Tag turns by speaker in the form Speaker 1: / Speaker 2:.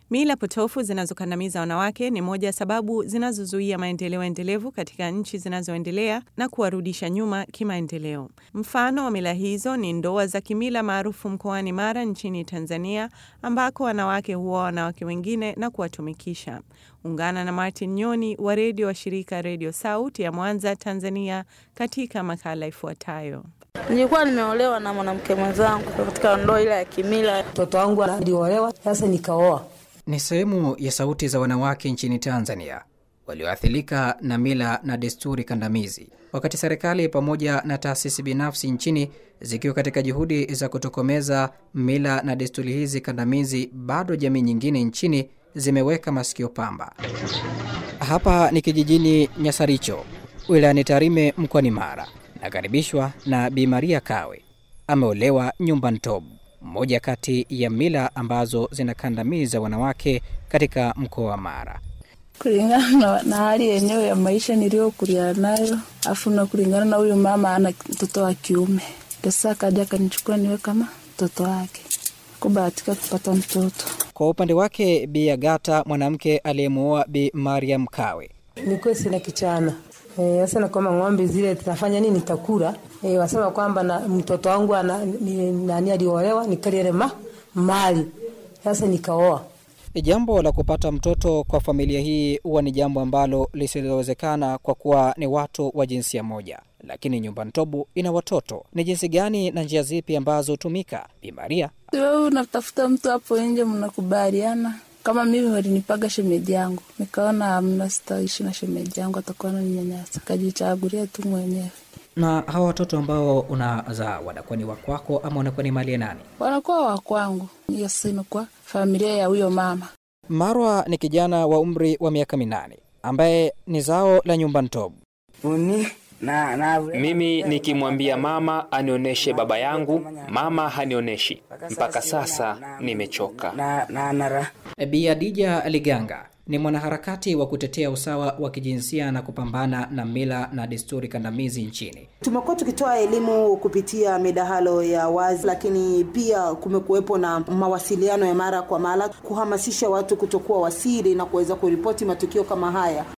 Speaker 1: Mila potofu zinazokandamiza wanawake ni moja ya sababu zinazozuia maendeleo endelevu katika nchi zinazoendelea na kuwarudisha nyuma kimaendeleo. Mfano wa mila hizo ni ndoa za kimila maarufu mkoani Mara nchini Tanzania, ambako wanawake huoa wanawake wengine na kuwatumikisha. Ungana na Martin Nyoni wa redio wa shirika Redio Sauti ya Mwanza, Tanzania, katika makala ifuatayo.
Speaker 2: Nilikuwa nimeolewa na mwanamke mwenzangu katika ndoa ile ya kimila.
Speaker 3: Mtoto wangu aliolewa, sasa nikaoa.
Speaker 4: Ni sehemu ya sauti za wanawake nchini Tanzania walioathirika na mila na desturi kandamizi, wakati serikali pamoja na taasisi binafsi nchini zikiwa katika juhudi za kutokomeza mila na desturi hizi kandamizi, bado jamii nyingine nchini zimeweka masikio pamba. Hapa ni kijijini Nyasaricho, wilayani Tarime, mkoani Mara. Nakaribishwa na Bi Maria Kawe, ameolewa nyumba ntobu, mmoja kati ya mila ambazo zinakandamiza wanawake katika mkoa wa Mara.
Speaker 2: Kulingana na hali yenyewe ya maisha niliyokulia nayo, afu na kulingana na huyu mama ana mtoto wa kiume, sasa akaja akanichukua niwe kama mtoto wake, kubahatika kupata mtoto.
Speaker 4: Kwa upande wake, Bi Agata, mwanamke aliyemuoa Bi Mariam Kawe,
Speaker 3: nikuwe sina kichana sasa e, na kwamba ng'ombe zile tunafanya nini takura e, wasema kwamba na mtoto wangu ana, ni, nani aliolewa nikaliele ma mali sasa nikaoa.
Speaker 4: Jambo la kupata mtoto kwa familia hii huwa ni jambo ambalo lisilowezekana kwa kuwa ni watu wa jinsia moja, lakini nyumba ntobu ina watoto. Ni jinsi gani na njia zipi ambazo hutumika? Bi Maria,
Speaker 2: wewe unatafuta mtu hapo nje, mnakubaliana kama mimi walinipaga shemeji yangu, nikaona amna, sitaishi na shemeji yangu, atakuwa ananinyanyasa, kajichagulia tu mwenyewe.
Speaker 4: Na hawa watoto ambao unazaa wanakuwa ni wakwako ama wanakuwa ni mali ya nani?
Speaker 2: Wanakuwa wakwangu, hiyo sino kwa familia ya huyo mama.
Speaker 4: Marwa ni kijana wa umri wa miaka minane ambaye ni zao la nyumba ntobu.
Speaker 5: Uni. Na, na, mimi nikimwambia mama anionyeshe baba yangu, mama hanionyeshi. Mpaka sasa nimechoka.
Speaker 3: na, na, na,
Speaker 4: Bi Adija Liganga ni mwanaharakati wa kutetea usawa wa kijinsia na kupambana na mila na desturi kandamizi nchini.
Speaker 6: Tumekuwa tukitoa elimu kupitia midahalo ya wazi, lakini pia kumekuwepo na mawasiliano ya mara kwa mara kuhamasisha watu kutokuwa wasiri na kuweza kuripoti matukio kama haya.